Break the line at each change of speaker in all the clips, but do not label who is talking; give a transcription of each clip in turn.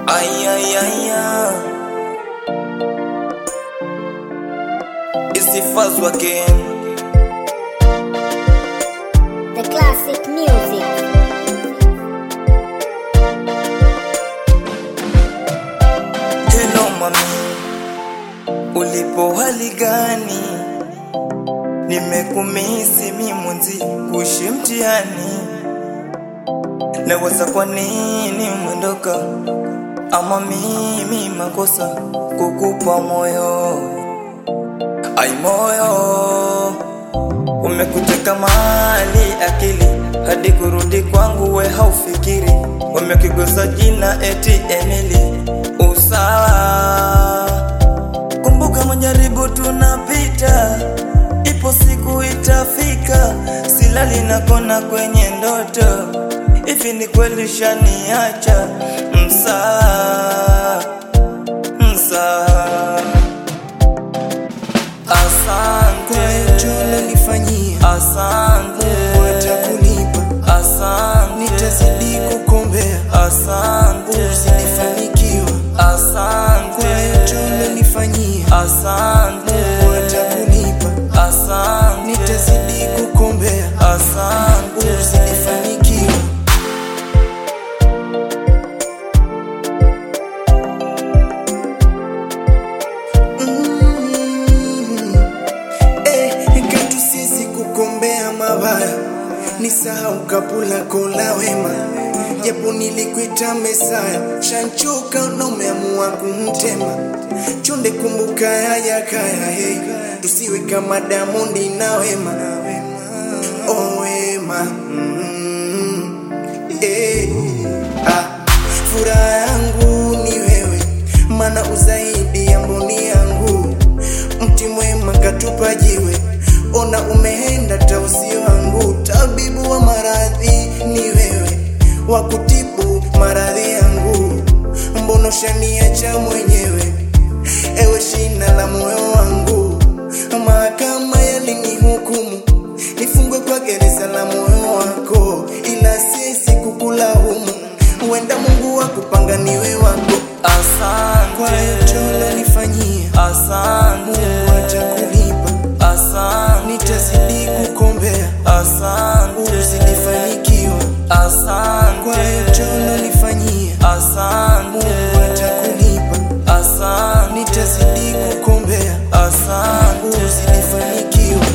Ay, ay, ay, ay. It's the first again.
The classic music.
Hello mami, ulipo hali gani? Nimekumisi mimwenzi kuishi mtihani, nawaza kwa nini mwendoka, ama mimi makosa kukupa moyo. Ai moyo, umekuteka mali akili hadi kurudi kwangu we haufikiri, wamekigosa jina eti Emily usawa. Kumbuka majaribu tunapita, ipo siku itafika, silali na kona kwenye ndoto, hivi ni kweli shaniacha msaa msaa Asante,
Nifanyia
asante,
watakulipa,
asante,
nitazidi kukombea,
asante,
usinifanikiwa
asante,
Jolo nifanyia,
asante,
watakulipa,
asante,
nitazidi kukombea,
asante.
usinifanikiwa Mm. Eh, katu sisi kukombea mabaya nisahau kapula kola wema japo nilikuita mesaya shanchoka na umeamua kumtema chonde kumbuka haya kaya hey. tusiwe kama damondi na wema oh, wema mm. eh. ah. furaha yangu ni wewe mana uzaidi ya mboni yangu mti mwema katupa jiwe ona umeenda tausi wangu tabibu wa maradhi ni wewe wa kutibu maradhi yangu mbono shaniacha mwenyewe ewe shina la moyo wangu mahakama yalinihukumu nifungwe kwa gereza la moyo wako ila sisi kukulaumu huenda mungu wakupanga niwe wako kwa yote ulonifanyia
Asante,
mungu atakulipa
asante,
nitazidi kukombea
asante,
usilifanikiwa kwa
asante,
yote ulonifanyia
asante,
mungu atakulipa
asante,
nitazidi kukombea
asante.
usilifanikiwa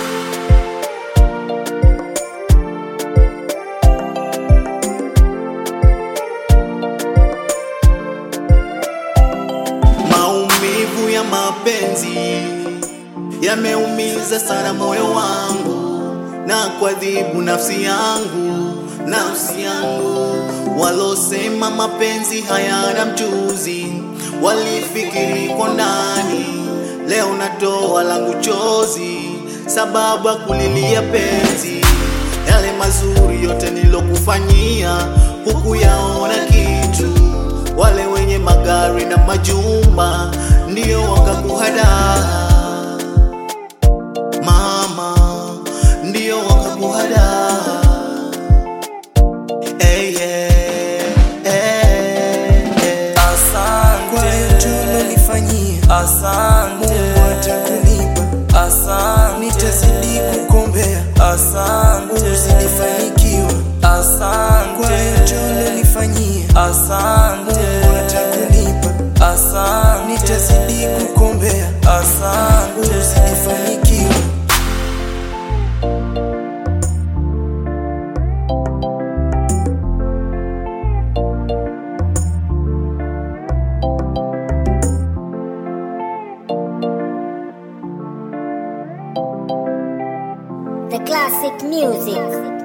Maumivu ya mapenzi yameumiza sana moyo wangu na kuadhibu nafsi yangu, nafsi yangu. Walosema mapenzi hayana mchuzi walifikiri kwa ndani, leo natoa langu chozi sababu ya kulilia penzi. Yale mazuri yote nilokufanyia hukuyaona kitu wale wenye magari na majumba ndio wakakuhadaa mama, ndio wakakuhadaa hey, yeah, hey, hey.
kwa
Asante,
yote ulonifanyia
asante,
mungu atakulipa
asante,
nitazidi kukombea
asante,
usilifanikiwa kwa
asante,
yote ulonifanyia
asante,
mungu atakulipa
asante,
nitazidi kukombea
asante.
usilifanikiwa
The classic music.